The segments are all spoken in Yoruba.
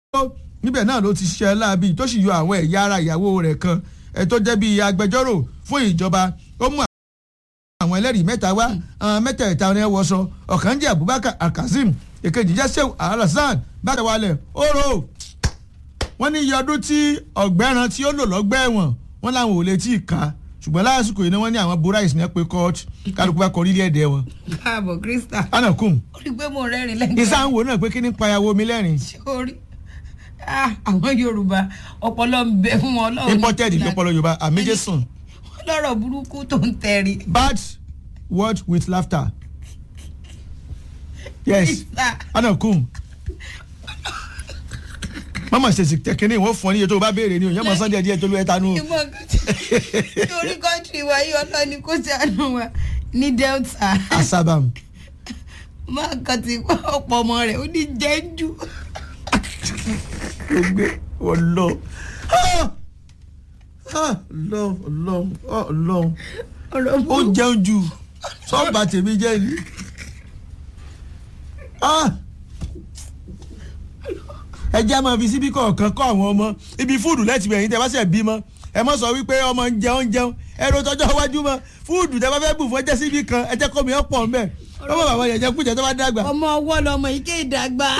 níbẹ̀ náà ló ti ṣiṣẹ́ láabi tó sì yọ àwọn ẹ̀yà ara ìyàwó rẹ̀ kan ẹ̀ tó jẹ́ bíi agbẹjọ́rò fún ìjọba ó mú àwọn ẹlẹ́rìí mẹ́ta wá àwọn mẹ́tẹ̀ẹ̀ta ni ẹ wọṣọ ọ̀kan jẹ́ Abubakar Alkazeem èkejì jẹ́ Shehu Alhassan bàtàwálẹ̀ oró wọ́n ní iye ọdún tí ọ̀gbẹ́ran tí ó lò lọ́gbẹ́ ẹ̀wọ̀n wọ́n láwọn ò lè tí ì ká ṣùgbọ́n lásìkò yìí ni wọ́n ní àwọn borais ní pé court kálukú bá kọ orílẹ̀ èdè wọn. káàbọ̀ Krista anakum ó rí i pé mo rẹ́rìn lẹ́gbẹ̀ẹ́ ìsáhùn náà pé kí ní payàwó mi lẹ́rìn. sórí Ah, àwọn Yorùbá ọpọlọ ń bẹ fún wọn Ọlọ́run imported lọ́pọ̀lọpọ̀ Yorùbá àmẹ́jẹsùn wọn lọ́rọ̀ burúkú tó ń tẹrí. bad word with laughter yes anakum mama ṣèṣì tẹkínní wọn fún ọ níye tó o bá béèrè ni o yẹn mọ sunday díẹ̀ tó ló ẹ tanú. ìmọ̀ torí kọ́ńtì wa yìí ọlọ́ni kò sànù wa ní Delta asabam máa kàn ti pa ọ̀pọ̀ ọmọ rẹ̀ ó ní jẹ́jú. gbogbo ọlọ ọlọ ọlọ ọlọ ọ̀rọ̀ ó burúkú jẹun jù sọ́ọ̀bà tèmi jẹ́ ni. Ah! ẹ jẹ́ máa fi síbí kọ̀ọ̀kan kọ́ àwọn ọmọ ibi fúdù lẹ́tì bẹ̀yìn tẹ́ bá ṣẹ̀ bímọ ẹ mọ̀ sọ wípé ọmọ ń jẹun jẹun ẹ ro tọjọ́ iwájú mọ́ fúdù tẹ́ bá fẹ́ bù fún ẹ jẹ́ síbí kan ẹ jẹ́ kọ́ mi ọ̀pọ̀ mbẹ́ ọmọ bàbá yẹn jẹ́ kújẹ tó bá dàgbà. ọmọ ọwọ́ lọmọ ike ìdàgbà.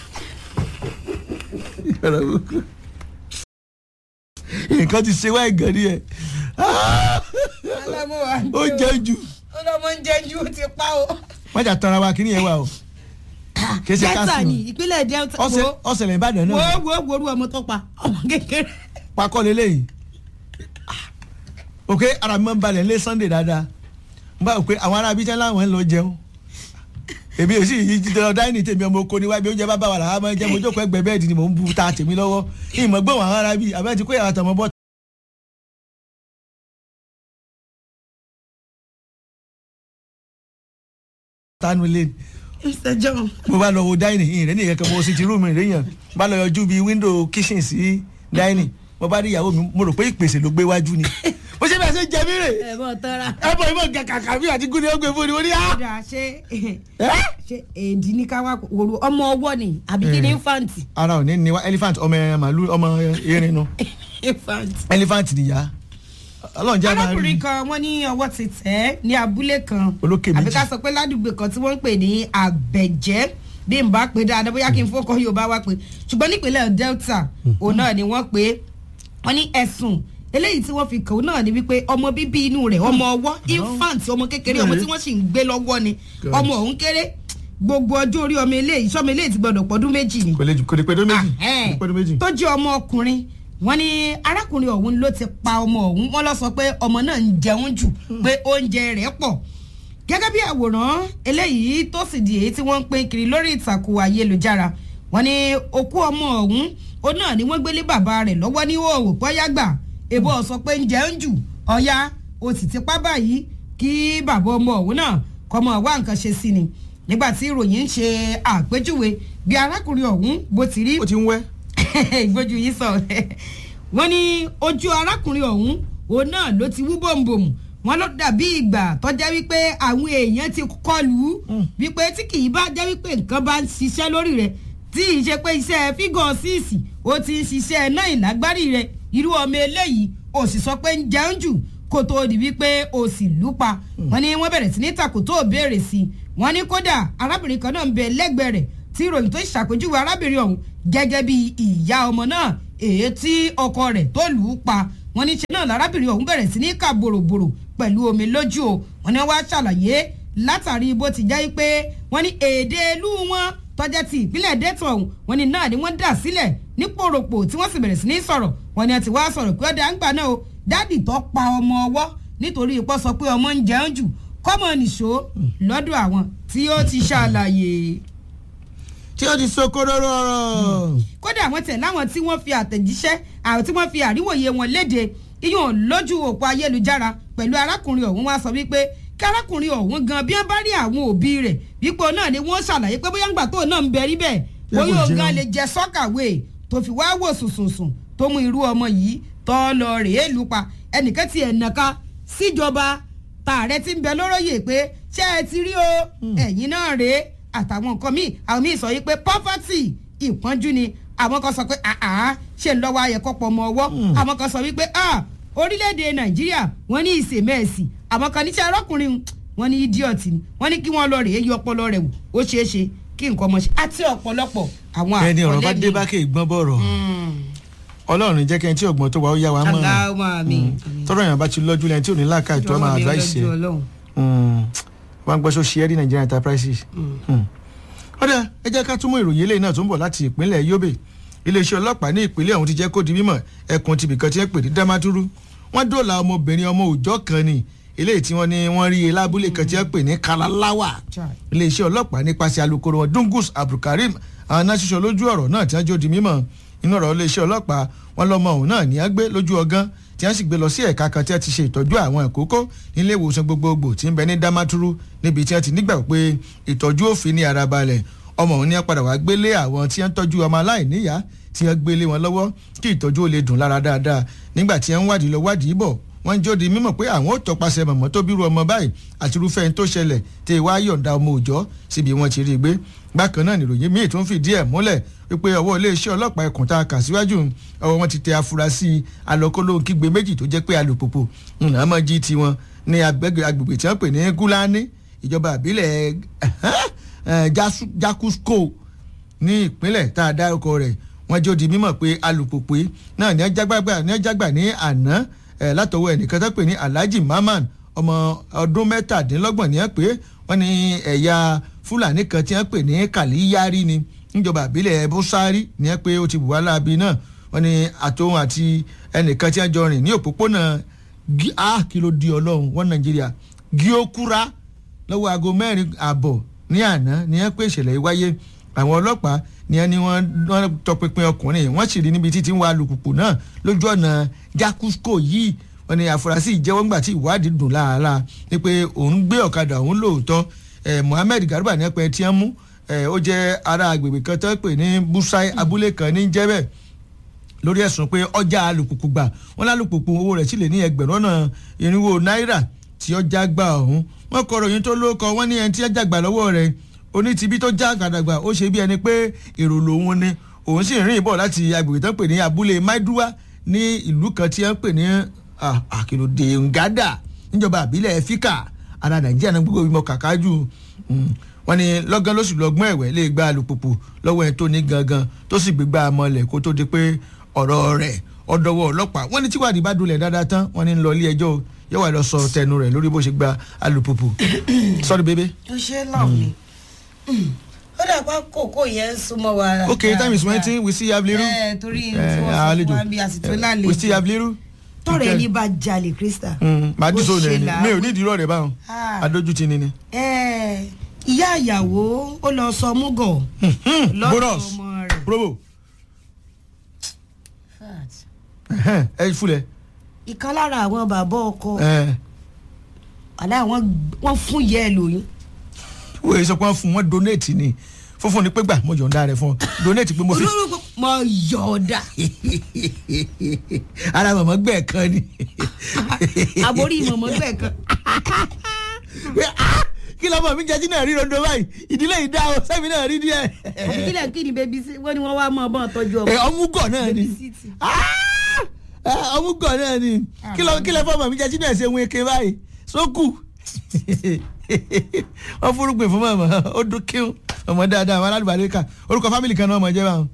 nǹkan ti ṣe wá ìgàn ni ẹ alámúwa ó jẹun jù ọlọmọ ń jẹ́jú ó ti pa o. wọ́n jà tanra wa kí ni yẹn wà o kì í ṣe Delta káàsì ni ìpínlẹ̀ Delta ọ̀sẹ̀ wo ọ̀sẹ̀lẹ̀ Ìbàdàn wo náà wo wo orú ọmọ tó pa ọmọ kékeré. pakọ́ lélẹ́yìí ok ara mi máa ń balẹ̀ lé Sunday dáadáa n bá wò pé àwọn ará abíjá láwọn ń lọ jẹun èmi ò sì yí jíjẹ lọ dáínì tèmi ọmọ oko níwájú oúnjẹ bá bá wà láwọn máa ń jẹ mo jókòó ẹgbẹ́ bẹ́ẹ̀dì ni mò ń bu ta tèmi lọ́wọ́ ìmọ̀ gbọ́n àwọn ará bíi àbẹ́ ti kó yàrá tọmọ bọ́ tanu lé Mr John mo bá lọ wo dáínì ìrìn ní ìkẹ́kẹ́ mo sì ti rúùmù ìrìnyàn bá lọ yọjú bíi wíńdò kíṣìn sí dáínì mo bá rí ìyàwó mi mo rò pé ìpèsè ló gbé wájú ni mo ṣe bẹ́ẹ̀ ṣe jẹ mí rè ẹ bọ tọ́ra. ẹ bọ̀ ìmọ̀ kàkà bí àti gúnni ó gbé fún ni mo ní á. kódà ṣé ṣé èdè ní ká wá wòrò ọmọ ọwọ́ ni àbí kí ni infant. ara ò ní ní wá elephant ọmọ ẹ màálù ọmọ erin nu infant. elephant nìyá ọlọ́run jẹ́ máa rí arákùnrin kan wọ́n ní ọwọ́ ti tẹ̀ ẹ́ ní abúlé kan Olókè méjì. àbí ká sọ pé ládùúgbò kan tí wọ́n ń pè ní àbẹ̀jẹ́ bí n bá pè dáadáa bóyá kí n fọkàn Yorùbá wá pé ṣùgbọ́n nípínlẹ̀ Delta òun náà ni wọ́n pè é wọ́n ní ẹ̀sùn eléyìí tí wọ́n fi kàn ó náà ni wípé ọmọ bíbí inú rẹ̀ ọmọ ọwọ́ infant ọmọ kékeré ọmọ tí wọ́n sì ń gbé lọ́wọ́ ni God. ọmọ òun kéré gbogbo ọjọ́ orí ọmọ eléyìí sọmọ eléyìí ti gbọdọ̀ pọ̀dún méjì ni kò lè kò lè pẹ́ tó méjì kò lè pẹ́ tó méjì. tó jẹ́ ọmọ ọkùnrin wọ́n ní arákùnrin ọ̀hún ló ti pa ọmọ ọ̀hún wọ́n lọ sọ pé ọmọ náà ń jẹun jù pé oúnjẹ rẹ̀ pọ̀ gẹ́gẹ́ bí àwòrán eléyìí tó sì di èyí tí wọ́n ń pín kiri lórí ìtàkùn ayélujára wọ́n ní òkú ọmọ ọ̀hún ó náà ni wọ́n gbélé bàbá rẹ̀ lọ́wọ́ ní òòwò pọ́yágbà èbó sọ pé ń jẹun jù ọ̀ya o sì ti pa báyìí kí bàbá ọmọ ọ̀hún náà kọ́ mọ̀ wá nǹkan ṣe sí ni nígbà tí ìròyìn ń ṣe àpèjúwe bí arákùnrin ọ̀hún bó ti rí ó ti ń wẹ́ ìgbójú yìí sọ wọ́n ní ojú arákùnrin ọ̀hún òun náà ló ti wú bòǹbòǹ wọ́n ló dàbí ìgbà tó jẹ́ wípé àwọn èèyàn ti kọlù ú wípé tí kì í bá jẹ́ wípé nǹkan bá ń ṣiṣẹ́ lórí rẹ̀ tí ì ṣe pé iṣẹ́ fígọ̀ síìsì ó ti ń ṣiṣẹ́ náà ìlágbárí rẹ̀ irú ọmọ eléyìí ó sì sọ pé ń jẹun jù kó tó di wípé ó sì lù pa wọ́n ní wọ́n bẹ̀rẹ̀ sí ní takò tó béèrè sí i wọ́n ní kódà arábìnrin kan náà ń bẹ lẹ́gbẹ̀ẹ́ rẹ̀ tí ìròyìn tó ṣàpèjúwe arábìnrin ọ̀hún gẹ́gẹ́ bí ìyá ọmọ náà èyí tí ọkọ rẹ̀ tó lù ú pa wọ́n ní ṣe náà lárábìnrin ọ̀hún bẹ̀rẹ̀ sí ní kà bòròbòrò pẹ̀lú omi lójú o wọ́n ní wọ́n á ṣàlàyé látàrí bó ti jẹ́ pé wọ́n ní èdè ìlú wọn tọ́jà ti ìpínlẹ̀ dẹ́tọ̀ ọ̀hún wọ́n ní náà ni wọ́n dà sílẹ̀ ní pòròpò tí wọ́n sì bẹ̀rẹ̀ sí ní sọ̀rọ̀ wọ́n ní àti wá sọ̀rọ̀ pé ọ̀dà ń gbà náà o dádì tó pa ọmọ ọwọ́ nítorí ipò sọ pé ọmọ ń jẹun jù kọ́mọ nìṣó lọ́dọ̀ àwọn tí ó ti ṣàlàyé tí ó ti sokororo ọ̀rọ̀ kódà àwọn tẹ̀ láwọn tí wọ́n fi àtẹ̀jíṣẹ́ àwọn tí wọ́n fi àríwòye wọn léde iyùn lójú òpó ayélujára pẹ̀lú arákùnrin ọ̀hún wá sọ wípé kí arákùnrin ọ̀hún gan bí wọ́n bá rí àwọn òbí rẹ̀ wípé òun náà ni wọ́n ṣàlàyé pé bóyá ńgbà tó náà ń bẹ rí bẹ́ẹ̀ Yẹ kó bóyá òun jẹun. gan lè jẹ sọ́kàwé tó fi wá wò sùnsùnsùn tó mú irú ọmọ yìí tọ́ lọ rèé lù pa ẹnìkan ti ẹ̀ nàka síjọba tààrẹ ti ń bẹ lóróyè pé ṣé ẹ ti rí o ẹ̀yin náà rèé àtàwọn nǹkan míì àwọn míì sọ yìí pé poverty ìpọ́njú ni àwọn kan sọ pé àá ṣe ń lọ́wọ́ ayẹ̀kọ́ pọ̀ ọmọ ọwọ́ àwọn kan sọ wípé ah orílẹ̀-èdè nàìjíríà wọ́n ní ìsèmẹ́ẹ̀sì àwọn kan níṣẹ́ ọlọ́kùnrin wọ́n ní idiot ni wọ́n ní kí wọ́n lọ rèé yọ ọpọlọ rẹ̀ wò ó ṣeé ṣe kí nǹkan ọmọ ṣe àti ọ̀pọ̀lọpọ̀ àwọn ẹni ọ̀rọ̀ bá àkọlé dé mi. bá kè gbọ́n bọ̀rọ̀ ọlọ́run jẹ́ kẹ́ni tí ọ̀gbọ́n tó wà ó yá wa mọ̀ aláwọ̀ mi. tọ́rọ̀ yẹn bá ti lọ́jú lẹ́ni tí ò ní láàka ètò ọmọ advice ẹ̀ wọ́n gbọ́ sọ ṣe ẹ́ rí Nigerian enterprises. ọ̀dà ẹ jẹ́ ká túmọ̀ ìròyìn eléyìí náà tó ń bọ̀ láti ìpínlẹ̀ Yobe iléeṣẹ́ ọlọ́pàá ní ìpínlẹ̀ ọ̀hún ti jẹ́ kó di mímọ̀ ẹkùn tibìkan tí wọ́n pè ní Damaturu wọ́n dóòlà ọmọbìnrin ọmọ òòjọ́ kan ni eléyìí tí wọ́n ní wọ́n rí e lábúlé kan tí wọ́n pè ní Kalalawa iléeṣẹ́ ọlọ́pàá nípasẹ̀ alukoro wọn Dungus Abdulkareem àwọn náà ṣiṣọ́ lójú ọ̀rọ̀ náà tí wọ́n jó di mímọ̀ inú ọ̀rọ̀ iléeṣẹ́ ọlọ́pàá wọn lọ́mọ òun náà ní á gbé lójú ọgán tí wọ́n sì gbé lọ sí ẹ̀ka kan tí wọ́n ti ṣe ìtọ́jú àwọn ìkókó nílé ìwòsàn gbogbogbò tí ń bẹ ní Damaturu níbi tí wọ́n ti nígbà pé ìtọ́jú òfin ní ara balẹ̀ ọmọ òun ní á padà wá gbélé àwọn tí wọ́n tọ́jú ọmọ aláìníyá tí wọ́n gbélé wọn lọ́wọ́ kí ìtọ́jú ó lè dùn lára dáadáa nígbà tí wọ́n wádìí lọ wádìí bọ̀ wọ́n ń jóde mímọ̀ pé àwọn ò tọpasẹ̀ mọ̀mọ́ tó bírú ọmọ báyìí àti irúfẹ́ ẹni tó ṣẹlẹ̀ tí ìwà yọ̀ǹda ọmọ òòjọ́ síbi wọ́n ti rí i gbé bákan náà nìròyìn míì tó ń fìdí ẹ̀ múlẹ̀ wípé ọwọ́ iléeṣẹ́ ọlọ́pàá ẹkùn tá a kà síwájú ọwọ́ wọn ti tẹ afurasí alọ́kọ́lóhùn kígbe méjì tó jẹ́ pé alùpùpù ńlá mọ́ jí tiwọn ní agbègbè tí wọ́n pè ní Gúlání ìjọba àbílẹ̀ Jakusko ní ìpínlẹ̀ tá a dárúkọ rẹ̀ wọ́n jó di mímọ̀ pé alùpùpù náà ní ẹjágbà ní àná látọwọ́ ẹnìkan tó pè ní Alhaji Maman ọmọ ọdún mẹ́tàdínlọ́gbọ̀n ní ẹ pé wọ́n ní ẹ̀yà Fúlàní kan tí wọ́n pè ní Kàlíyárí ni níjọba àbílẹ̀ Búsárì ní ẹ pé ó ti bùwá láabi náà wọ́n ní àtòhun àti ẹnìkan tí wọ́n jọ rìn ní òpópónà a kìló di Ọlọ́run wọ́n Nàìjíríà Gíókúrá lọ́wọ́ aago mẹ́rin àbọ̀ ní àná ní ẹ pé ìṣẹ̀lẹ̀ yìí wáyé àwọn ọlọ́pàá ni ẹni wọ́n tọpinpin ọkùnrin wọ́n sì rí níbi títí ń wa alùpùpù náà lójú ọ̀nà Jakusko yìí wọ́n ní àfúrásì ìjẹ́wọ́ ńgbà tí ìwádìí dùn láàárá ni pé òun gbé ọ̀kadà òun lóòótọ́ Mohammed Garba ní ẹpẹ tí wọ́n mú ó jẹ́ ará agbègbè kan tó pè ní Busai abúlé kan ní jẹ́bẹ̀ lórí ẹ̀sùn pé ọjà alùpùpù gbà wọ́n lálùpùpù owó rẹ̀ sì lè ní ẹgbẹ̀rún ọ̀nà irinwó náírà tí ọjà gbà ọ̀hún wọ́n kọ ròyìn tó lóko wọ́n ní ẹni tí ọjà gbà lọ́wọ́ rẹ̀ onítìbí tó já gàdàgbà ó ṣe bí ẹni pé èrò lòun ni òun sì rìn bọ̀ láti agbègbè tó ń pè ní abúlé maiduwa ní ìlú kan tí wọ́n ń pè ní àkìlódé ngada níjọba àbílẹ̀ fíkà ara nàìjíríà náà gbogbo ìmọ̀ kàkájù wọ́n ní lọ́gán lóṣù lọ́gbọ́n ẹ̀wẹ̀ lè gba alùpùpù lọ́wọ́ ẹni tó ní gangan tó sì gbégbá mọ́lẹ̀ kó tó di pé ọ̀rọ̀ rẹ̀ ọ̀dọ̀wọ̀ ọlọ́pàá wọ́n ní tíwádìí bá dulẹ̀ dáadáa tán wọ́n ní lọ ilé ẹjọ́ yóò wá lọ sọ tẹnu rẹ̀ lórí bó ṣe gba alùpùpù sorry baby. ó ṣe lọ mi ó dàgbà kókó yẹn súnmọ́ wa. okay time is waiting we still have liru. ẹ torí tí wọ́n sọ fún wa bí àsìtò lálejò. we still have liru. tọrọ ẹni bá jalè krista. màá dín sóòlù ẹni mi ò ní ìdírọ̀ rẹ̀ báwọn adójútì ni ni. ìyá ìyàwó ó lọ sọ múgọ̀ lọ́dọ̀ bonus ọmọ rẹ̀. probo ẹ fúlẹ̀. ìkan lára àwọn bàbá ọkọ ẹ àlẹ́ àwọn wọ́n fún yẹ́ ẹ lóyún. wo èso pé wọ́n fún wọn donate ni fúnfún ni pé gbà mo yọ̀ǹda rẹ̀ fún ọ donate pé mo fi olórúkọ mọ yọ̀ọ̀dà ara mọ̀mọ́ gbẹ̀ kan ni. àborí mọ̀mọ́ bẹ́ẹ̀ kan. Pé, "Ah, kí lọ́mọ mi jẹ́ jí náà rí rondo báyìí ìdílé yìí dá o sẹ́mi náà rí díẹ̀. àbí kílẹ̀ kí ni bébí sí wọ́n ní wọ́n wá mọ́ ọbọ̀n tọ́jú ọmọ. ẹ ọmúgọ̀ náà ni Bébísítì. Ah! Ẹ, ọmúgọ̀ náà ni kí lọ kí lọ fọmọ mi jẹ́ jí náà ṣe wọn eke báyìí sókù wọ́n fúrúgbìn fún mọ̀mọ́ ó dún kíún ọmọ dáadáa àwọn aládùbálẹ̀ kà orúkọ fámìlì kan náà ọmọ jẹ́ báwọn.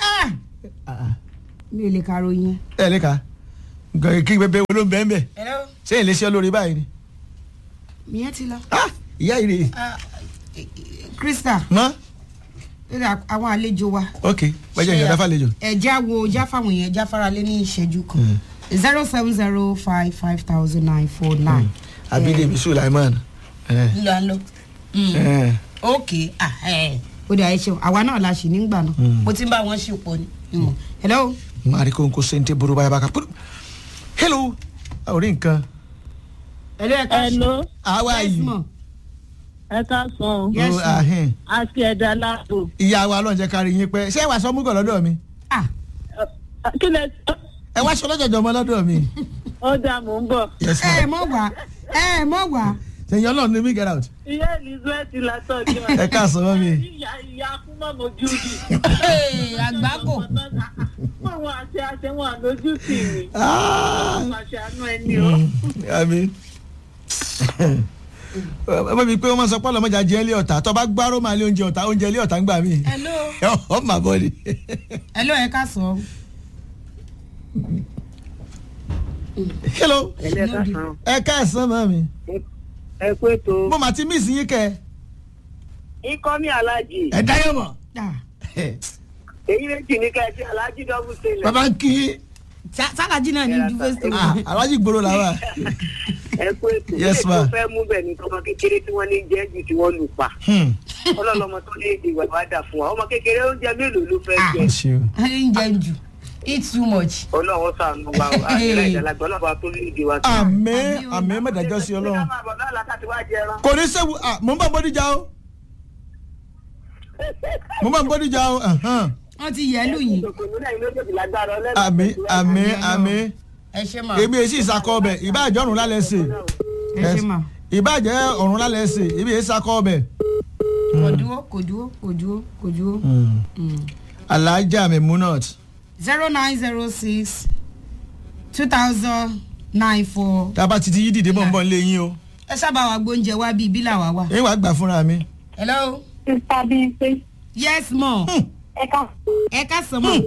mi ò lè ka ròyìn. ẹ lè ka nǹkan kí bẹbẹ wo ló ń bẹ́ẹ̀ bẹ́ẹ̀ hello sẹ́yìn lè ṣe ọ lórí báyìí ni. miyan ti lọ. Ah! ìyá yìí rèé krista mọ́ lórí àwọn àlejò wa. ok wájú ìyọ̀dá fàlejò. ẹ̀já wo já fáwọn èèyàn já faralé ní ìṣẹ́jú kan zero seven zero five five thousand nine four nine. abídèmí sulaiman. ẹ, ńlọ ńlọ. ẹ. ok ah, ẹ. ó dà ẹ ṣeun àwa náà la ṣì nígbà náà mo ti ń bá wọn ṣe pọ̀ ni. Mm. hello. mari ko nko sente buru baya baka puru hello orí nǹkan hello ẹ ká Hello, how are yes you ma. ẹ ká sàn. Yes, Oh, ma'am. ahin. Aṣọ ẹ̀dá láàbò. ìyá wa lọ́njẹ́ kárí yín pẹ́ ṣé ẹ wá sọ múgọ̀ lọ́dọ̀ mi ah Kí lẹ sọ? ẹ wá sọ lọ́jọ́jọ́ ọmọ lọ́dọ̀ mi. Ó dà mò ń bọ̀. yes ẹ ma mọ̀ wá ẹ mọ̀ wá. sẹ́yìn ọlọ́run ní mi get out. Ìyá Elizabeth látọ̀jú. ẹ káàsán mọ́ mi. Ìyá ìyá Kúmọ̀ mojú di. àgbákò bá ṣe wọn lójú sí mi Ah, máa ṣe àánú ẹni o. àmì ọmọ mi pé wọ́n máa sọ pé ọlọ́mọdé ajẹ́ ilé ọ̀tá tó bá gbárò máa lé oúnjẹ ọ̀tá oúnjẹ ilé ọ̀tá ń gbà mí hello ọ̀ mà bọ́ ni. hello ẹ ká sọ. hello ẹlẹ́ka san ẹ káàsán mọ́ mi ẹ pé tó. mo mà ti miss yín kẹ ikọ́ mi alájì ẹ dáyọ̀ mọ̀ Ah, èyí méjì ní ká ẹ ti alájì dọ́bù sílẹ̀. bàbá ń kí Sa- sálájì náà ní ju face to ah, face. alájí gbòòrò làwà ẹ pé tó. Yes, ma. mo fẹ́ mú bẹ̀ ní tọmọ kékeré tí wọ́n ní jẹ́ jù tí wọ́n lù pa. Hmm. ọlọ́lọ́mọ tó ní èdè ìwà wá dà fún wa ọmọ kékeré oúnjẹ mélòó ló fẹ́ jẹ. ṣe o. ń jẹ jù eat too much. ọlọ́run sànù wa o àìsílẹ̀ ìdàlágbà ọlọ́run tó ní èdè wa. àmì Àmì o. àmì mẹ́tàjọ́ sí ọlọ́run ká máa bọ̀ náà lákàtí wá jẹran. kò ní sẹ́wù ah, mo ń bá bọ́díjà o mo ń bá bọ́díjà o ẹ̀hán. wọ́n ti yẹ lù yín. Òkòlù náà ló tètè lágbára ọlẹ́nu. àmì àmì àmì ẹ ṣe mà. èmi èsì ìsakọ ọbẹ̀ ìbáàjẹ́ ọ̀run lálẹ́ sè ẹ ṣe mà. ìbáàjẹ́ ọ̀run lálẹ́ sè èmi èsì ìsakọ ọbẹ̀. kò dúró kò dúró kò dúró kò dúró. alájà mi munot zero nine zero six two thousand nine four. tá a bá ti ti yí dìde mọ̀ ń bọ̀ nílé yín o ẹ sábà wá gbóúnjẹ wá bíi bílà wá wá. èyí wàá gbà fúnra mi. hello. Sísá bíi pé yes mo. ẹ ká ẹ ká sọ mọ.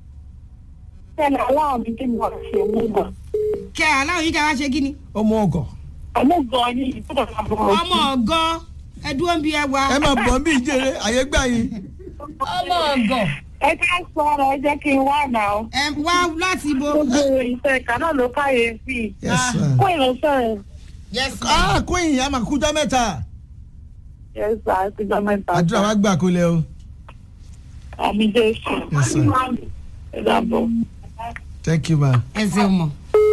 tẹ̀lé aláwọ̀ mi tí mo ṣe mú bọ̀. kẹ aláwọ̀ yín ká wá ṣe kí ni. ọmọ ọgọ Ọmọ gan ni ìtúbọ̀ máa bọ̀. ọmọ ọgọ ẹ dúró ń bí ẹ wá. ẹ máa bọ̀ bí ìjẹrẹ àyè gbà yín. ọmọ ọgọ Ẹ ká sọ ọ̀rọ̀ ẹ jẹ́ kí n wá nà ó. ẹ wá láti ibo. Gbogbo ìfẹ́ ìka náà ló káyé sí i. Yes, sir. Kó ìránṣẹ́ rẹ̀. yes ma. ah queen a máa kújọ mẹ́ta Yes, sir, àti ìjọ mẹ́ta. àdúrà wa gbà kó lẹ o. Àmì Jésù. Yes, sir. Ẹ dàbọ̀. thank you ma. ẹ ṣeun mọ.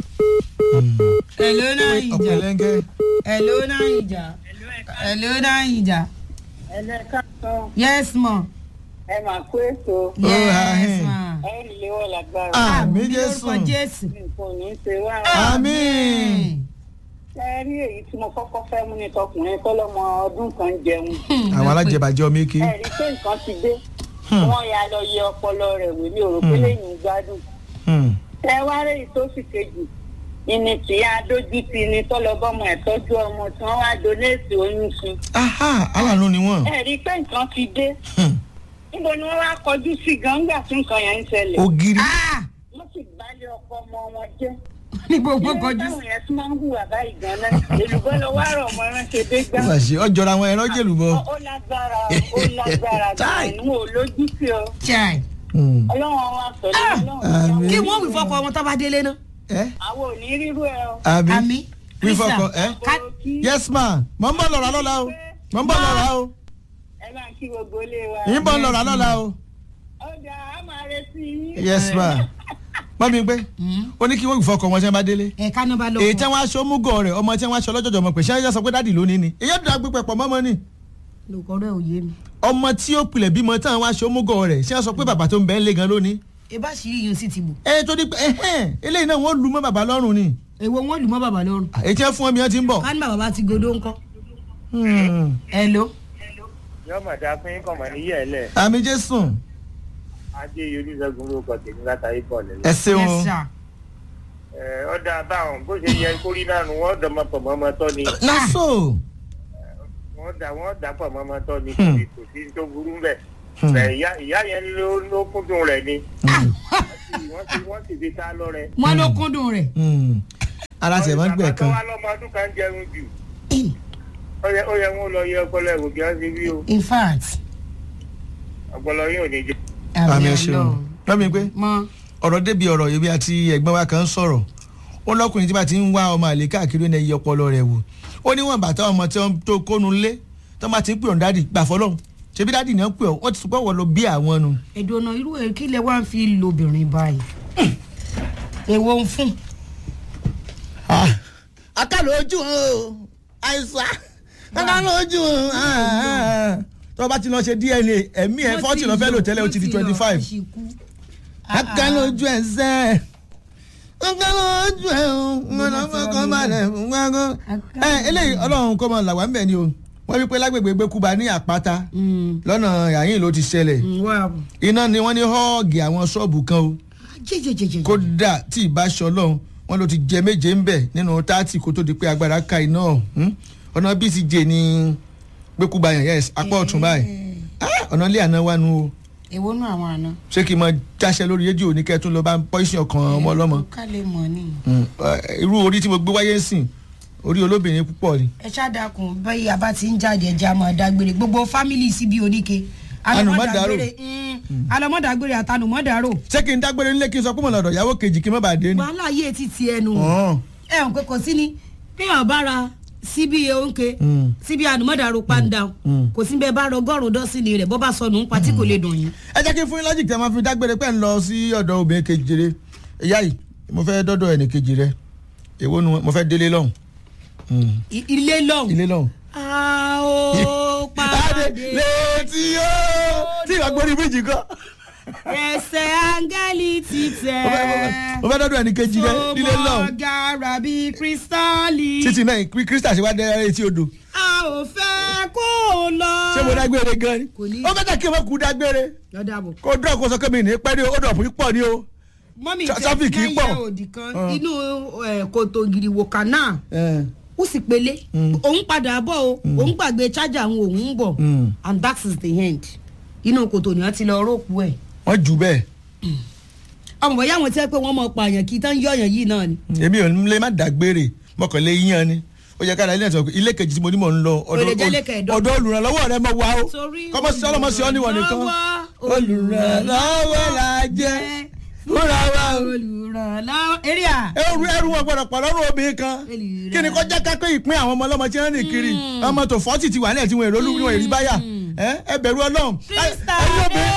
hello náà ìjà ọ̀pẹ̀lẹ́ngẹ́ hello náà ìjà hello náà ìjà Ẹlẹ́ka sọ, yes ma. ẹ máa kó èso. Oh, yes ahem. ma. Ẹ ń léwọ́ lágbára. àmì Àmín jésù lórúkọ jésù. Nǹkan ò ní ṣe wá. àmín. Ẹ rí èyí tí mo kọ́kọ́ fẹ́ mú ni tọkùnrin tọ́lọ́mọ ọdún kan jẹun. àwọn alájẹbàjẹ́ ọmọ eke. Ẹ rí pé nǹkan ti dé. Wọ́n ya lọ yẹ ọpọlọ rẹ̀ wò ní òròpé lẹ́yìn ìgbádùn. Hmm. Ẹ wá rí èyí tó sì kejì. Ìní tí a dójú ti ni tọ́lọ́bọ́mọ ẹ̀ tọ́jú ọmọ tí wọ́n wá donate oyún fún. aha aláàánú ni wọ́n. Ẹ rí pé nǹkan ti dé. Hmm. Níbo ni wọ́n wá kọjú sí gangba tí nǹkan yẹn ń ṣẹlẹ̀? ògiri. ah Wọ́n sì gbálẹ̀ ọkọ ọmọ wọn jẹ́. ní gbogbo Ilé kọjú táwọn yẹn tún máa ń hùwà báyìí gan-an. Èlùbọ́ lọ wá rọ̀ ọmọ ránṣẹ́ dé gbá. wọ́n ṣe ọjọ́ra wọn ẹran jèlú bọ́. ó lágbára ó lágbára Tai. gan-an ò lójú sí ọ chai. Hmm. ọlọ́run wa pẹ̀lú ọlọ́run àmín. kí wọ́n wí fọkọ wọn tó bá délé náà. ẹ àwọn ò ní rírú ẹ o. àmì àmì wífọkọ ẹ. Ká- yes ma mọ̀ ń bọ̀ lọ́ra lọ́la o mọ̀ ń bọ̀ lọ́ra o ẹ máa kí gbogbo ilé wa. yín bọ̀ lọ́ra lọ́la o. ọjà á máa retí yín. yes ma mọ̀ mi pé ó ní kí wọ́n wífọkọ wọn ṣe bá délé. ẹ ká náà bá lọ. èyí tí wọ́n aṣọ múgọ̀ rẹ̀ ọmọ tí wọ́n aṣọ lọ́jọ́jọ́ ọmọ pé ṣé ẹ sọ pé dáàdì lónìí ni èyí ọ̀dọ̀ agbègbè pọ̀ mọ́mọ́ ni lóko rẹ ò yé mi. ọmọ tí ó pilẹ̀ bímọ tí àwọn aṣọ múgọ̀ rẹ̀ ṣé ẹ sọ pé bàbá tó ń bẹ́ẹ̀ lé gan lónìí. ebá sì rí yín sí ti bò. ẹ tó di pé ẹhẹ́n eléyìí náà wọ́n lu mọ́ bàbá lọ́rùn ni èwo wọn lù mọ́ bàbá lọ́rùn. èyí tí wọ́n fún ọmọ yẹn ti ń bọ̀. ká ní bàbá bá ti godó ńkọ́. Hmm. hello. yọ màdá fún yín kọ̀mọ̀ níyẹ̀ ẹ̀ lẹ̀ àmì jésù ajé olùṣègùn lórúkọ tèmi látàrí bọ̀ ẹ lẹ́lẹ̀. ṣeun yes sir. ẹ ọ̀dà báwọn bó ṣe yẹ kórí náà nù wọ́n dọ̀mọ́ pọ̀ mọ́mọ́ tọ́ ni lásò wọ́n dà wọ́n dà pọ̀ mọ́mọ́ tọ́ ni Hmm. kò sí tó burú bẹ̀. Hmm. Bẹ̀ ìyá ìyá yẹn ló ló kúndùn rẹ̀ ni wọ́n ti wọ́n ti fi ta lọ́rẹ̀. wọn ló kúndùn rẹ̀. Hmm. ara tẹ̀ mọ́ gbẹ̀ bàbá tó kan wá lọ́mọ ọdún kan jẹun jù ó yẹ ó yẹ wọn lọ yẹ ọpọlọ ẹ̀wò bí wọ́n ti rí o in fact. ọpọlọ yín ò ní jẹ. àmì ẹ ṣeun lọ́mi pé mọ ọ̀rọ̀ débi ọ̀rọ̀ yìí bí àti ẹ̀gbọ́n wa kan ń sọ̀rọ̀ ó lọ́kùnrin tí bá ti ń wá ọmọ àlè káàkiri ní ẹyẹ ọpọlọ rẹ̀ wò ó ní wọn bàtà ọmọ tí wọn tó kónu lé tó máa ti ń pè ọ́n dádì gbà fọlọ́hún ṣebí dádì ni wọ́n pè ọ́ wọ́n ti sọ pé wọ́n lọ bí àwọn nu. èdè ọ̀nà irú ẹ̀ kí lẹ wá ń fi lobìnrin báyìí. èwo ń fún. akálò ojú o àìsàn akálò ojú o tó o bá ti lọ ṣe dna ẹ̀mí ẹ̀ fọ́tì lọ fẹ́ lò tẹ́lẹ̀ o ti di twenty five akálò ojú ẹ̀ sẹ́ akálò ojú ẹ̀ o ńgbọ́n fọkàn balẹ̀ ńgbọ́n ẹ eléyìí ọlọ́run kọ́ mọ làwọn ń bẹ̀ ni o wọ́n wí pé lágbègbè gbẹ́kúba ní àpáta lọ́nà yàyìn ló ti ṣẹlẹ̀ iná ni wọ́n ní họ́ọ̀gì àwọn ṣọ́ọ̀bù kan o jẹjẹjẹjẹ. kódà tí ìbá ṣe ọlọ́run wọn ló ti jẹ méje ń bẹ̀ nínú táàtì kó tó di pé agbára ka iná ọ̀hún ọ̀nà bíi ti jẹ ní gbẹ́kúba yẹn yes apá ọ̀tún báyìí Ah, ọ̀nà ilé àná wà nù o èwo nù àwọn àna. ṣé kí n mọ jáṣẹ lórí rédíò ní kẹ́tún lọ bá pọ́ìsì ọkàn ọmọ ọlọ́mọ ká lè mọ̀ ni. Mm, eh, irú orí tí mo gbé wáyé ń sìn orí olóbìnrin púpọ̀ ni ẹ ṣàdàkùn bẹ́ẹ̀ yà bá ti ń jáde ẹja máa dágbére gbogbo fámìlì síbi oníke. Ànùmọ́dàrò. Mm, alọ́mọdàgbére àtànùmọ́dàrò. ṣé kí n dágbére nílé kí n sọ pé mo lọ́dọ̀ ìyàwó kejì kí n má bàa dé ni. wàhálà yé ti ti ẹnu. Ọ̀hún. ẹ ǹ pé kò sí ni kéèyàn bá ra síbi oúnjẹ Mm. síbi ànùmọ́dàrò pàǹdà Mm. kò sí bẹ́ẹ̀ bá rọ ọgọ́rùn-ún dọ́sìnì rẹ̀ bọ́ bá sọnù ń pa tí kò lè dùn yín. ẹ jẹ́ kí n fún yín lọ́jì tí a máa fi dágbére pẹ́ ń lọ sí ọ̀dọ̀ obìnrin kejì rẹ ìyá yìí mo fẹ́ dọ́dọ̀ ẹnì kejì rẹ èwo nu mo fẹ́ délé lọ́hùn. Mm. I- ilé lọ́hùn. ilé lọ́hùn. a ó pàdé létí ó tí ìwà gbórí méjì kan. ẹsẹ̀ áńgẹ́lì ti tẹ̀. mo fẹ́- mo fẹ́ dọ́dọ̀ ẹnì kejì rẹ nílé lọ́hùn. gara bíi kírísítálì. títí náà kí kírísítà ṣe wá dé etí odò a ò fẹ́ kó o lọ. ṣé mo dágbére gan ni. Kò ní- ó bẹ́tà kí n má kú dágbére lọ́dà bò. kó dúró kó sọ pé mi ní pẹ́ ní ó dọ̀pù pọ̀ ní o. mọ́mí Tra- tẹ traffic yìí pọ̀. lẹ́yìn òdì kan Ah. inú eh, kòtò gìrìwò kanáà Eh, ó sì pélé òun padà bọ̀ o òun gbàgbé chájà òun òun ń bọ̀ Mm. and that is the end inú kòtò ni wọ́n ti lọ róòpù ẹ̀ wọ́n jù bẹ́ẹ̀ ọmọ bọ̀yá àwọn tí wọ́n pé wọ́n mọ̀ pààyàn kí tán yọ̀yàn yìí náà ni èmi ò ní lè má dágbére mọ̀kànlé yíyan ni ó yẹ kára ilé ẹ̀sọ́ ilé kejì tí mo ní mò ń lọ Ó lè jẹ́ ilé kẹẹ̀dọ́gbọ̀n. ọ̀dọ̀ olùrànlọ́wọ́ rẹ mọ̀ wá o Torí kọ́mọ́sí ọlọ́mọsí ọ́ níwọ̀n nìkan olùrànlọ́wọ́, olùrànlọ́wọ́ la jẹ́ fúnra wa o. olùrànlọ́wọ́ eré à ẹrù ẹrù wọn gbọdọ̀ pọ̀ lọ́rùn obìnrin kan Olùrànlọ́wọ́. kí ni kọ́ jẹ́ ká pé ìpín àwọn ọmọ ọlọ́mọ tí wọ́n rìn kiri ọmọ tó fọ́tì ti wà ní ẹ̀tí wọn èrò olúwo èrì báyà ẹ ẹ bẹ̀rù ọlọ́run ẹ- ẹ̀yin obìnrin-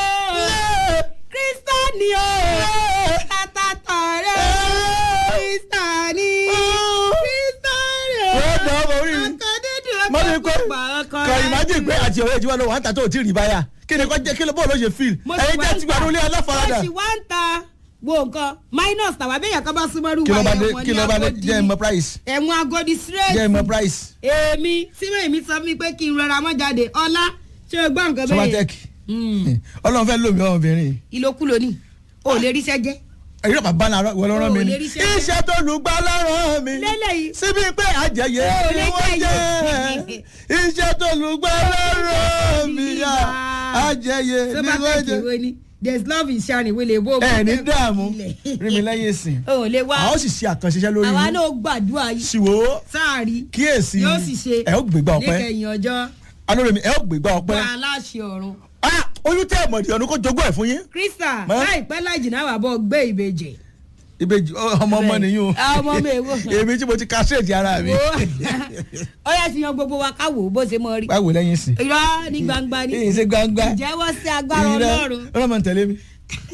kírísítánì o tàtàtà rẹ kírísítánì kírísítánì o Ó dọ̀ ọmọ orí mi. akadédè mo ní pé kọ ìmájì pé àti ọ̀rẹ́ ìjọba lọ wà ń ta tó ò tí ì rí báyà kí ni kọ́ jẹ́ kí ló bọ́ọ̀ ló ṣe fíìl ẹ̀yin jẹ́ ti gbàdúrà ilé aláfaradà mo sì wá ń ta wo nǹkan minus tàwa bẹ́ẹ̀ yàn kan bá súnmọ́ rú kí ló bá wáyà dé wọn kí ní ló bá dé Agodi jẹ́ ni. ìmọ̀ price ẹ̀wọ̀n agodi straight jẹ́ ìmọ̀ price èmi tí mo èmi sọ fún mi pé kí n rọra mọ́ jáde ọlá ṣé o gbọ́ nǹkan bẹ́ẹ̀ somatec ọlọ́run fẹ́ lómi ọmọbìnrin ìlòkulò ni o ò lè ríṣẹ́ jẹ́ ẹ̀yin náà bá náà wọ́n lọ́rọ́ mi O ò ni lè rí iṣẹ́ iṣẹ́ tó lù gbá lọ́rọ̀ mi lélẹ́yìí síbi pé àjẹyẹ O ò ni lè wọ́n jẹ́ jẹ́ iṣẹ́ tó lù gbá lọ́rọ̀ mi yá àjẹyẹ tó ni bá wọ́n fẹ́ jẹ́ kìwé ni there is love in sharing wele bó ẹ ní dààmú rí mi lẹ́yìn ìsìn o ò lè wá àwọn sì ṣe àkànṣiṣẹ́ lórí àwa yín náà gbàdúrà yìí ṣìwò sáàrí kíyèsí yóò sì ṣe ẹ ó gbégbá ọpẹ́ níkẹyìn ọjọ́ alóore ẹ ó gbégbá ọpẹ́ gba aláṣẹ ọ̀run Ah, oyún tẹ ẹmọdé ọdún kó jogún ẹ fún yín krista Mọ́. láìpẹ́ láì jìnnà wà bọ́ gbé ìbejì ìbejì ọ- ọmọ ọmọ nìyí o Ah, ọmọ mi èwo. èmi tí mo ti castrate ara mi ó yà ti yan gbogbo wa ká wò ó bó ṣe mọ rí báwo lẹ́yìn sí irọ́ ní gbangba ni èyí ṣe gbangba ìjẹ́wọ́ sí agbára ọlọ́run ọlọ́mọ ń tẹ̀lé mi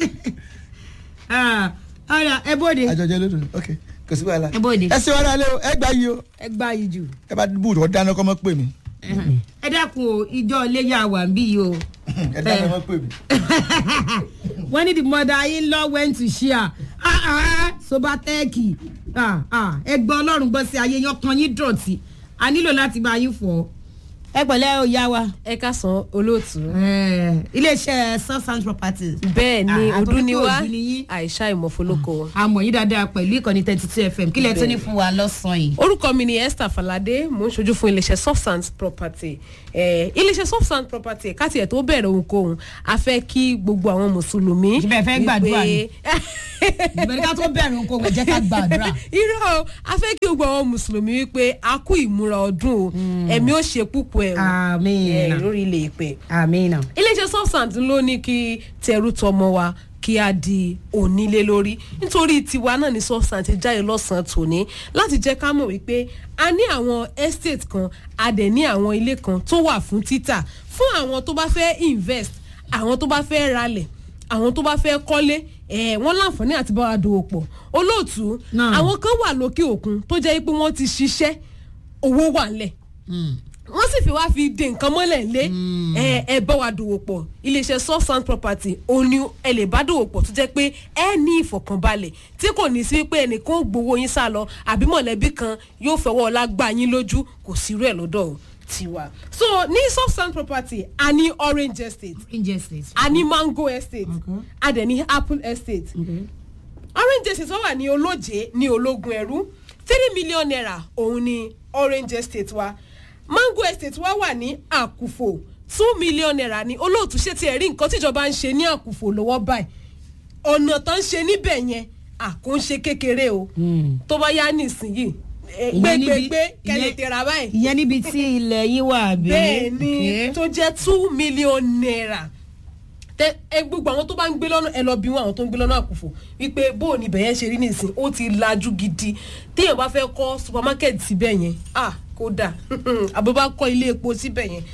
Ah, ọ̀rà ẹ bóde àjọjẹ lódò ok kò sí wàhálà ẹ bóde ẹ ṣe wàhálà lé o ẹ gbà yìí o ẹ gbá yìí jù ẹ bá búùdù ọ dáná kọ́ mọ́ pè mí ẹ dákun o ìjọ iléyà wà ń bí yìí o ẹ dáná mọ́ pè mí. wọ́n ní the mother in law went to share ah ah sobatẹ́ẹ̀kì ah ah ẹgbẹ́ ọlọ́run gbọ́ sí ayé yan kan yín dọ̀tí a nílò láti bá yín fọ̀ ẹ pẹ̀lẹ́ o yá wa ẹ káàsán olóòtú. iléeṣẹ́ substance properties bẹ́ẹ̀ ni Ah, ọdún ni àtọ́jú wá òdu ni yín. àìsà ìmọ̀fólókò. àmọ̀ yín dáadáa pẹ̀lú ìkànnì thirty two fm kí lẹ tún ní fún wa lọ́sàn-án yìí. orúkọ mi ni esther falade mò ń ṣojú fún iléeṣẹ́ substance property eh, iléeṣẹ́ substance property káti ẹ̀ tó bẹ̀rẹ̀ ohunkóhun a fẹ́ kí gbogbo àwọn mùsùlùmí. Ṣé bẹ́ẹ̀ fẹ́ gbàdúrà ni? wípé- ìbẹ̀rẹ̀ ká tó bẹ̀rẹ̀ nǹkan kò jẹ́ ká gbàdúrà. irọ́ o a fẹ́ kí gbogbo àwọn mùsùlùmí wípé a kú ìmúra ọdún o ẹ̀mí ó ṣe púpọ̀ ẹ̀ o Àmín. eh, lórí ilé ìpè àmínà. iléeṣẹ́ substance ló ní kí tẹrú tọmọ wa kí a di onílé lórí nítorí tiwa náà ní substance jáde lọ́sàn-án tòní láti jẹ́ ká mọ̀ wípé a ní àwọn estate kan a dẹ̀ ní àwọn ilé kan tó wà fún títà fún àwọn tó bá fẹ́ invest àwọn tó bá fẹ́ ralẹ̀ àwọn tó bá fẹ́ kọ́lé ẹ̀ wọ́n láǹfààní àti bá wa dòwò pọ̀ olóòtú Náà. àwọn kan wà lókè òkun tó jẹ́ pé wọ́n ti ṣiṣẹ́ owó wà ńlẹ̀ wọ́n sì fi wá fi de nǹkan mọ́lẹ̀ lé ẹ ẹ bá wa dòwò pọ̀ iléeṣẹ́ substance property òun ni ẹ lè bá dòwò pọ̀ tó jẹ́ pé ẹ ní ìfọ̀kànbalẹ̀ tí kò ní sí pé ẹnìkan ó gbowó yín sá lọ àbí mọ̀lẹ́bí kan yóò fọwọ́ ọlá gbá yín lójú kò sí irú ẹ̀ lọ́dọ̀ tiwa. so ní substance property a ní orange estate injustice. a ní mango estate Okay. a dẹ̀ ní apple estate Okay. orange estate wá wà ní olóje ní ológun ẹrú three million naira òun ni orange estate wa mango estate wa wà ní àkùfò two million naira ní olóòtú ṣé tiẹ̀ rí nǹkan tíjọba ń ṣe ní àkùfò lọ́wọ́ báyìí ọ̀nà tó ń ṣe níbẹ̀ yẹn àkóńṣe kékeré o tó bá yá nísìnyí eh, Ìyẹn níbi- gbégbégbé kẹ́lẹ́ ìyẹn- tẹ̀ra báyìí ìyẹn níbi tí ilẹ̀ yín wà bí. bẹ́ẹ̀ ni Okay. tó jẹ́ two million naira tẹ ẹ gbogbo àwọn tó bá ń gbé lọ́nà ẹ lọ bí wọn àwọn tó ń gbé lọ́nà àkùfò wípé bóò ni ibẹ̀ yẹn ṣe rí nìsín ó ti lajú gidi téèyàn bá fẹ́ kọ́ supermarket síbẹ̀ yẹn ah kódà àbó bá kọ́ ilé epo síbẹ̀ yẹn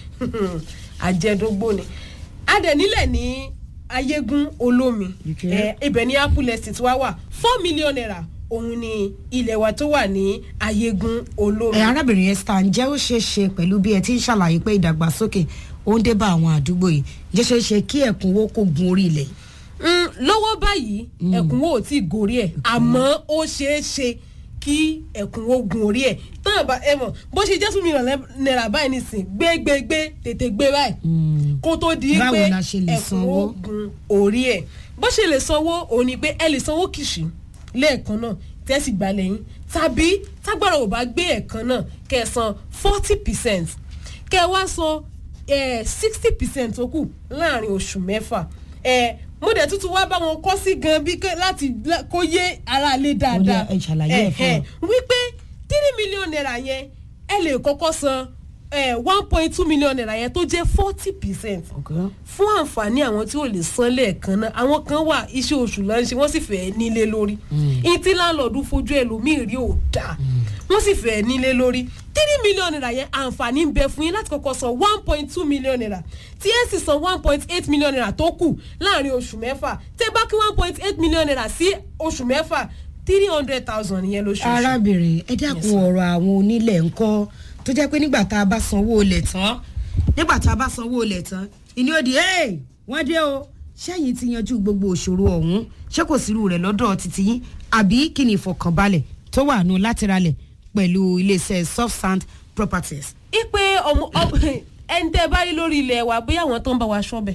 àjẹdógbò ni adẹ nílẹ̀ ní ayégún olómi Okay. ẹ ibẹ̀ ní apple estate wa wà four million naira òun ni ilẹ̀ wa tó wà ní ayégún olómi. ẹ arábìnrin esther ǹjẹ́ ó ṣeé ṣe pẹ̀lú bí ẹ ti ń ṣàlàyé pé ìdàgbàsókè ó ń dé bá àwọn àdúgbò yìí ǹjẹ́ ṣeé ṣe kí ẹ̀kúnwó kó gun orí ilẹ̀ yìí. Mm, lọ́wọ́ báyìí ẹ̀kúnwó ò tí ì gorí ẹ̀ àmọ́ ó ṣeé ṣe kí ẹ̀kúnwó gun orí ẹ̀ tán bá ẹ mọ̀ bó ṣe jẹ́ two million naira báyìí nìsín gbégbégbé tètè gbé báyìí kó tó di Báwo pé la ṣe lè sanwó? ẹ̀kúnwó gun orí ẹ̀ bó ṣe lè sanwó òun ni pé ẹ lè sanwó kìṣì lẹ́ẹ̀kan náà tẹ́sí gbà lẹ́yìn tàbí tágbára ò bá gbé ẹ̀kan náà kẹ́ ẹ san forty percent kẹ́ ẹ wá san sixty percent tó kù láàrin oṣù mẹ́fà ẹ mo dẹ̀ tuntun wá bá wọn kọ́ sí gan bí kẹ́- láti lá- kó yé ara lé dáadáa Ó yá, ẹ ṣàlàyé ẹ̀ fún Ẹ̀hẹ̀. wípé three million naira yẹn ẹ lè kọ́kọ́ san one point two million naira yẹn tó jẹ́ forty percent fún àǹfààní àwọn tí ò lè san lẹ́ẹ̀kan náà àwọn kan wà iṣẹ́ oṣù lọ́n ṣe wọ́n sì fẹ́ nílé lórí ìtí láńlọ́ọ̀dù fojú ẹlòmíì rí ò dáa wọ́n sì fẹ́ nílé lórí three million naira yẹn àǹfààní ń bẹ fún yín láti kọ́kọ́ san one point two million naira tí ẹ sì san one point eight million naira tó kù láàrin oṣù mẹ́fà tẹ́ bá kí one point eight million naira sí oṣù mẹ́fà three hundred thousand yẹn lóṣooṣù. arábìnrin ẹ dákun ọ̀rọ̀ àwọn onílẹ̀ ńkọ́ tó jẹ́ pé nígbà tá a bá sanwó olè tán nígbà tá a bá sanwó olè tán ìní òdì ẹ̀ wọ́n dé o ṣẹ́yìn ti yanjú gbogbo òṣòro ọ̀hún ṣé kò sírú rẹ̀ lọ́dọ̀ títí yín àbí kí ni ìfọkànbalẹ̀ tó wà nù láti ralẹ̀ pẹ̀lú iléeṣẹ́ soft sand properties. ipe ọmọ ọ- ẹni tẹ́ bá rí lórí ilẹ̀ wa bóyá àwọn tó ń bá wa ṣọ́bẹ̀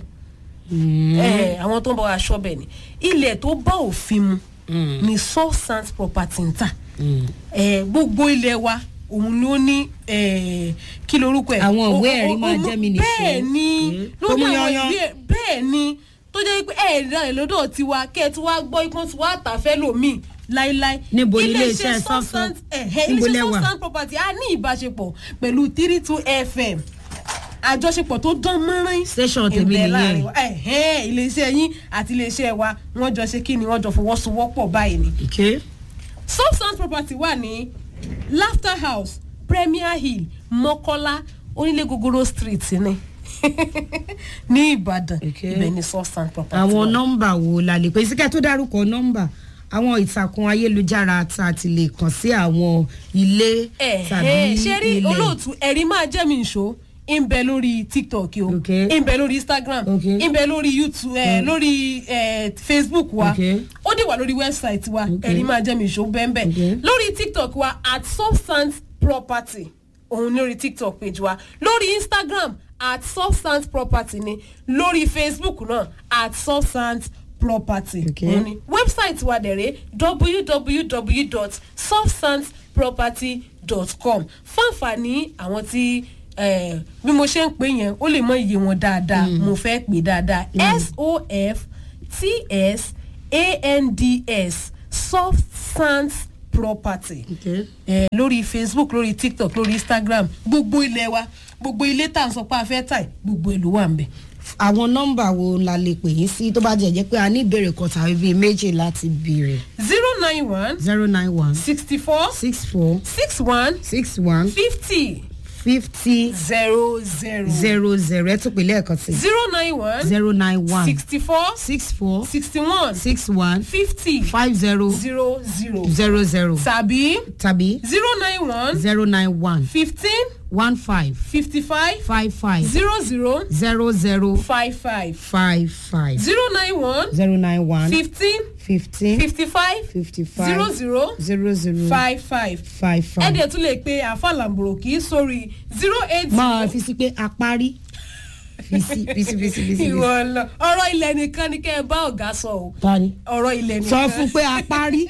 ẹ àwọn tó ń bá wa ṣọ́bẹ̀ ni ilẹ̀ tó bá òfin mu ni soft sand property ń tà ẹ gbogbo ilẹ̀ wa òun ló ní ẹ, kí lorúkọ ẹ Àwọn O- ìwé o- ẹ̀rí o- máa o- jẹ́ mi nìṣó. bẹ́ẹ̀ ni Mm. lórí Tó mú àwọn yanyan. ìwé bẹ́ẹ̀ ni tó jẹ́ pé ẹ̀ ra ẹ̀ lọ́dọ̀ tiwa kẹ́ ẹ tí wàá gbọ́ ikán tí wàá tà fẹ́ lòmíì láíláí Níbo ni Ilé-iṣẹ́ ilé-iṣẹ́ Soft Soft Sand- Sand- ẹ̀hẹ́, níbo ilé-iṣẹ́ lẹ wà? Soft Sand property a ní ìbáṣepọ̀ pẹ̀lú three two fm àjọṣepọ̀ tó dán mọ́rán Station tèmi ìbẹ̀ nìyẹn. láàrin wa. ẹ̀hẹ́, iléeṣẹ́ yín àti iléeṣẹ́ wa wọ́n jọ ṣe kí ni wọ́n jọ fọwọ́sowọ́pọ̀ báyìí ni Okay. soft sand property wà ní laughter house premier hill mọ́kọ́lá onílé gogoro street ni ní ìbàdàn Okay. ibẹ̀ ni soft sand property àwọn wà. nọ́mbà wo la lè pè síkẹ́ tó dárúkọ nọ́mbà àwọn ìtàkùn ayélujára tá a ti lè kàn sí àwọn ilé tàbí ẹ ṣe rí ilẹ̀. olóòtú ẹ̀rí máa jẹ́ mi ìṣó ń bẹ lórí tiktok o Okay. ń bẹ lórí instagram Okay. ń bẹ lórí youtube ẹ lórí ẹ facebook wa Okay. ó dì wà lórí website wa Okay. ẹ̀rí máa jẹ́ mi ìṣó bẹ́ẹ̀ Okay. lórí tiktok wa at substance property òun ní orí tiktok page wa lórí instagram at substance property ni lórí facebook náà at substance property Okay. òun ni website wa dẹ̀rẹ̀ www.substanceproperty.com fáǹfààní àwọn tí eh, bí mo ṣe ń pè yẹn ó lè mọ iye wọn dáadáa mo fẹ́ pè dáadáa s-o-f-t-s-a-n-d-s substance property Okay. eh, lórí facebook lórí tiktok lórí instagram gbogbo ilẹ̀ wa gbogbo ilé tá à ń sọ pé a fẹ́ tà yìí, gbogbo ìlú wà ń bẹ̀. àwọn nọ́mbà wo la lè pè yín sí tó bá jẹ́ jẹ́ pé a ní ìbéèrè kan tàbí bíi méjì láti béèrè zero nine one zero nine one sixty four six four six one six one fifty fifty zero zero zero zero ẹ tún pè lẹ́ẹ̀kan sí zero nine one zero nine one sixty four six four sixty one six one fifty five zero zero zero zero zero tàbí tàbí zero nine one zero nine one fifteen one five fifty five five five zero zero zero zero five five five five zero nine one zero nine one fifteen fifteen fifty five fifty zero five zero zero zero five five five five. ẹ̀dẹ̀ tún lè pe àfàlàmbòrò kì í sórí zero eight máa zero fi sí pé a parí fisi fisi fisi fisi. ìwọ lọ ọ̀rọ̀ ilẹ̀ nìkan ni kẹ́ ẹ bá ọ̀gá sọ o tani ọ̀rọ̀ ilẹ̀ nìkan sọ fún pé a parí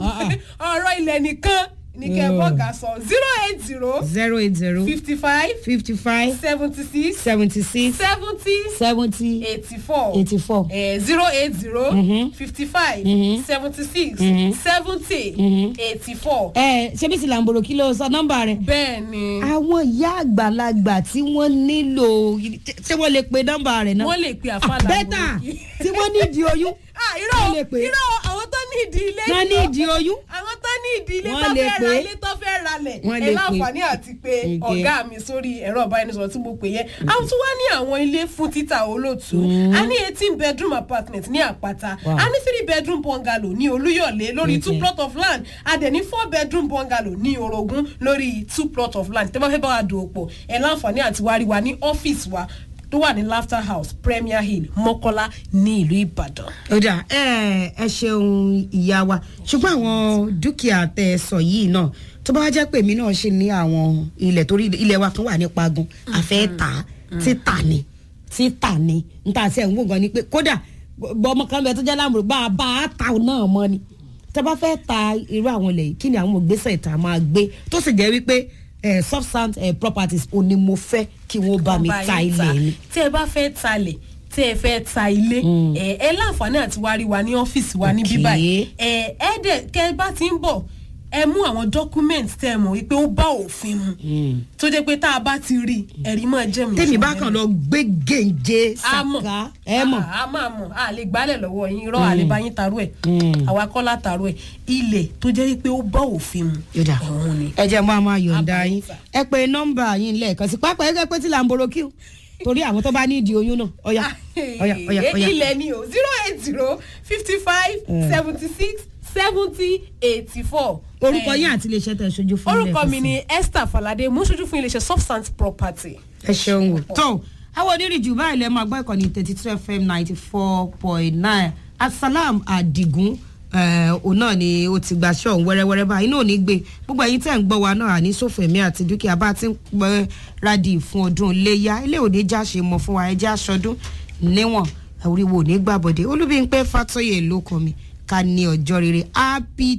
ọ̀rọ̀ ilẹ̀ nìkan ni kẹ́ ẹ bá ọ̀gá sọ zero eight zero zero eight zero fifty five fifty five seventy six seventy six seventy seventy eighty four eighty four. zero eight zero fifty five seventy six seventy eighty four ẹ ṣé bí ti làǹbòrò kí ló sọ nọ́mbà rẹ̀. bẹ́ẹ̀ ni àwọn ìyá àgbàlagbà tí wọ́n nílò ṣé wọ́n lè pe nọ́mbà rẹ̀ náà. wọ́n lè pe àfàlà bẹ́tà tí wọ́n nídìí oyún. ah wọ́n lè irọ́ pè é. irọ́ àwọn tó ní ìdí ilé wọ́n yìí lọ. nídìí oyún. àwọn tó ní ìdí ilé Wọ́n tó lè fẹ́ pè ra é. ilé tó fẹ́ ralẹ̀ Wọ́n ẹ lè pè é. láǹfààní àti pé Okay. ọ̀gá mi sórí ẹ̀rọ ìbánisọ̀rọ̀ tí mo pè yẹn àwọn tún wá ní àwọn ilé fún títà olóòtú a ní eighteen bedroom apartment ní àpáta Wow. a ní three bedroom bungalow ní olúyọ̀lé lórí two Okay. plot of land a dẹ̀ ní four bedroom bungalow ní orogún lórí two plot of land tẹ́ bá fẹ́ bá wa dùn òpó ẹ láǹfààní àti wá rí wa ní ọ́fíìsì wa tó wà ní laughter house premier hill mọ́kọ́lá ní ìlú ìbàdàn. ó dà ẹ ẹ ṣeun ìyá wa ṣùgbọ́n àwọn dúkìá tẹ ẹ sọ yìí náà tó bá wá jẹ́ pé èmi náà ṣe ní àwọn ilẹ̀ torí ilẹ̀ wa kan wà ní pagun àfẹ́ tà á títà ni títà ni níta sí ẹ̀hún gan ni pé kódà ọmọ kan bẹ tó jẹ́ láàmúrò bá a bá a ta náà mọ́ ni tó bá fẹ́ ta irú àwọn ilẹ̀ yìí kí ni àwọn ìgbésẹ̀ ìta máa gbé tó sì jẹ́ wípé eh, substance eh, properties ò ní mo fẹ́ kí wọ́n bá mi Ọba ta yín ilẹ̀ ni. tẹ́ ẹ bá fẹ́ talẹ̀ tẹ́ ẹ fẹ́ ta ilé ẹ ẹ láǹfààní àti wá rí wa ní ọ́fíìsì wa ní Okay. bíbá ẹ ẹ dẹ̀ kẹ́ ẹ bá ti ń bọ̀ ẹ mú àwọn dọ́kúmẹ̀ntì tẹ́ ẹ mọ̀ wípé ó bá òfin mu tó jẹ́ pé tá a bá ti rí ẹ̀rí máa jẹ́ mi. tèmi bá kàn lọ gbé gèǹje a mọ̀ sàkà ẹ mọ̀. a máa mọ̀ a lè gbálẹ̀ lọ́wọ́ yín irọ́ àlè bá yín tarú ẹ̀ àwa kọ́ la tarú ẹ̀ ilẹ̀ tó jẹ́ pé ó bá òfin mu yọ̀dà òun ni. ẹ jẹ́ mọ́ a máa yọ̀ǹda Àbá yín yín sà. ẹ pé nọ́mbà yín lẹ́ẹ̀kan sí pápá ẹgbẹ́ pé tí là ń boro kí o torí àwọn tó bá ní ìdí oyún náà ọ̀yà ọ̀yà ọ̀yà ọ̀yà. ilẹ̀ ni o zero eight zero fifty five seventy six seventy eighty four. orúkọ yín àti iléeṣẹ́ tẹ̀ ṣojú fún ilé orúkọ mi ẹ̀kọ́ ni esther falade mo ń ṣojú fún iléeṣẹ́ substance property. ẹ ṣeun o. tó àwọn onírìjù báyìí lẹ́ máa gbọ́ ìkànnì thirty two fm ninety four point nine asalam adigun eh, òun náà ni ó ti gba ṣọ́ọ̀hún wẹ́rẹ́wẹ́rẹ́ báyìí náà ò ní gbé gbogbo ẹ̀yin tẹ̀ ń gbọ́ wa náà àní sófẹ̀mí àti dúkìá bá ti ń pẹ́ rádìí fún ọdún léyà ilé òde já ṣe mọ̀ fún wa ẹjẹ́ aṣọdún níwọ̀n oríwo ò ní gbàbọ̀dé olúbíńpẹ́ fàtọ́yè ló kọ́ mi ká ní ọjọ́ rere happy